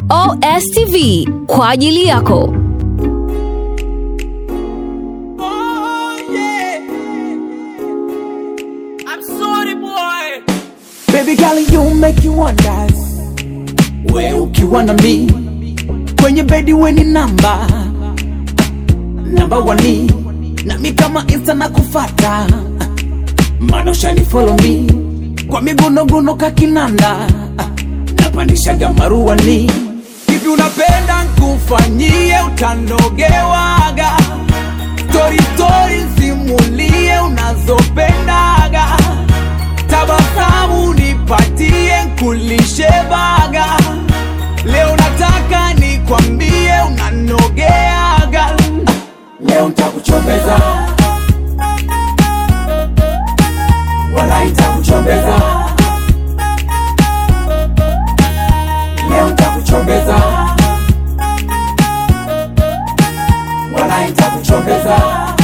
OSTV kwa ajili yako. Oh, yeah. I'm sorry, boy. Baby girl, you make you wonders. We ukiwa na mi kwenye bedi we ni namba namba wani nami kama insta na kufata mana ushani follow me kwa migunoguno kakinanda napandishaga maruani hivi unapenda nkufanyie utanogewaga stori stori simulie unazopendaga tabasamu nipatie nkulishe baga leo nataka nikwambie unanogeaga leo ntakuchombeza wala itakuchombeza leo ntakuchombeza wala itakuchombeza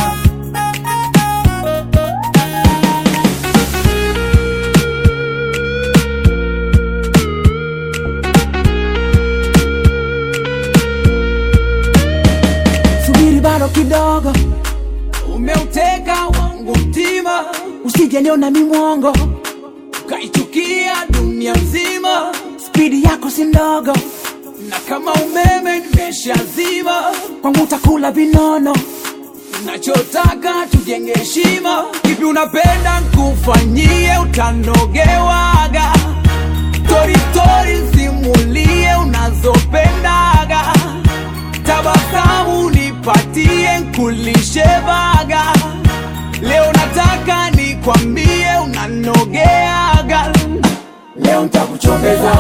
subiri bado kidogo, umeuteka wangu mtima, usijeniona mi mwongo, ukaichukia dunia nzima. Spidi yako si ndogo, na kama umeme nimeshazima, kwangu utakula vinono nachotaka tujenge heshima. Hivi unapenda nkufanyie utanogewaga, stori stori simulie unazopendaga tabasamu nipatie nkulishe baga leo nataka nikwambie unanogeaga leo ntakuchombeza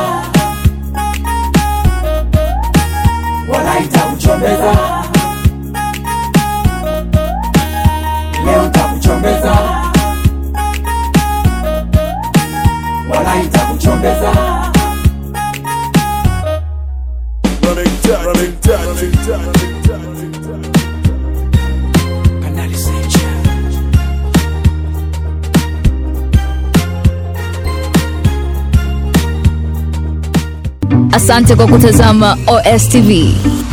wala itakuchombeza leo ntakuchombeza wala itakuchombeza Running touch, running touch, running touch. Kanali Secha. Asante kwa kutazama OSTV.